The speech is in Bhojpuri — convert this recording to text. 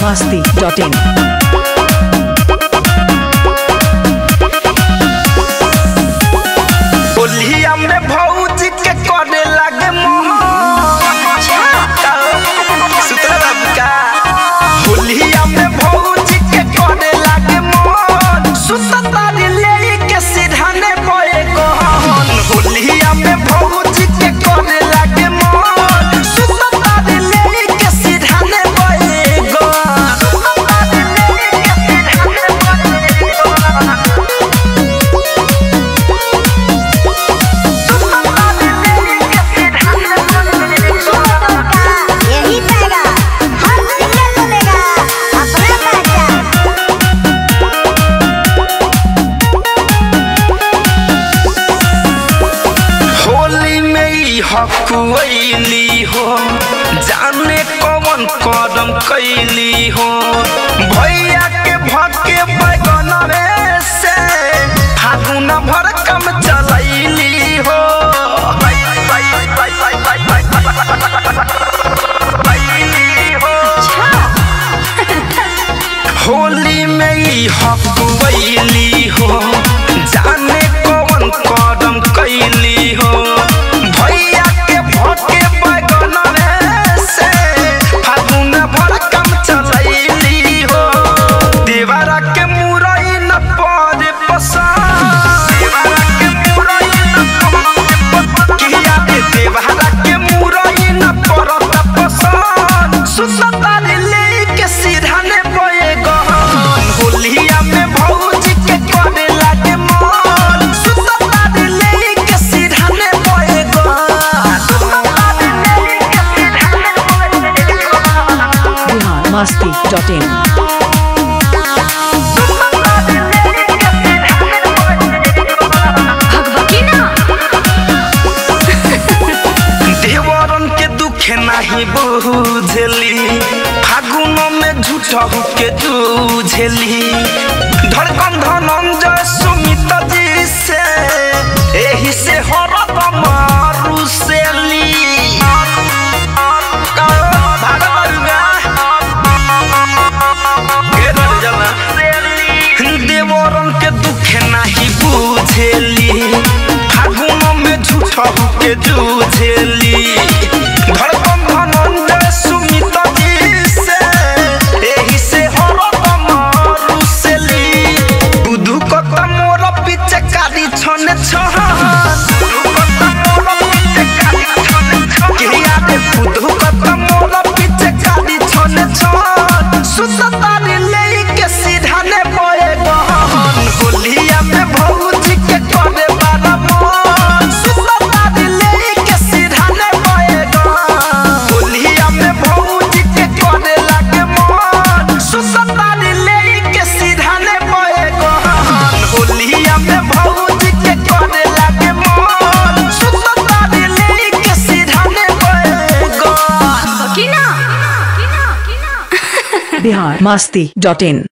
masti.in. होलिया में भौजी के करे लागे मोहन सुतरा बाबू का होलिया में भौजी के करे लागे मोहन सुततारी ले के सिरहाने बोए गहन होलिया में भौजी के करे लागे मोहन सुततारी ले के सिरहाने बोए गहन सुततारी ले के सिरहाने बोए गहन यही पाएगा हर सिंगल को देगा अपना पहचान होली में ई हकुली हो जाने कौन कदम कैली हो भैया के भके बैगन रे से फागुन भर कम चलैली हो बैली हो होली में ई हकुली हो जाने कौन कदम कैली हो भैया के भके बैगन रे से फागुन भर कम चलैली हो देवरा के मुरई न पड़े पसंद देवरा के मुरई न पड़े पसंद किया दे देवरा के मुरई न पड़त पसंद सुसतारी ले के सिरहाने बोए गहन होलिया में भौजी के करे लागे मन सुसतारी ले के सिरहाने बोए गहन सुसतारी ले के सिरहाने बोए गहन Bihar masti.in. देवरन के दुखे नाही बुझेली फागुन में झूठ के जूझेली धड़कन धनंजय सुमित जी से एही से हरत मारुसेली देवरन के दुखे नाही बुझेली फागुन में झूठ के जूझेली धड़कन धनंजय सुमित जी से एही से हरत मारुसेली बुधु कत मोर पीछे काली छने छहन बुधु कत मोर पीछे काली छने छहन किया दे बुधु कत मोर पीछे काली छने छहन सुसतारी ले के सिरहाने बोए गहन होलिया में भौजी के करे बारा मन सुसतारी ले के सिरहाने बोए गहन होलिया में भौजी के करे लागे मन सुसतारी ले के सिरहाने बोए गहन होलिया में भौजी के करे लागे मन सुसतारी ले के सिरहाने बोए गहन Bihar masti.in.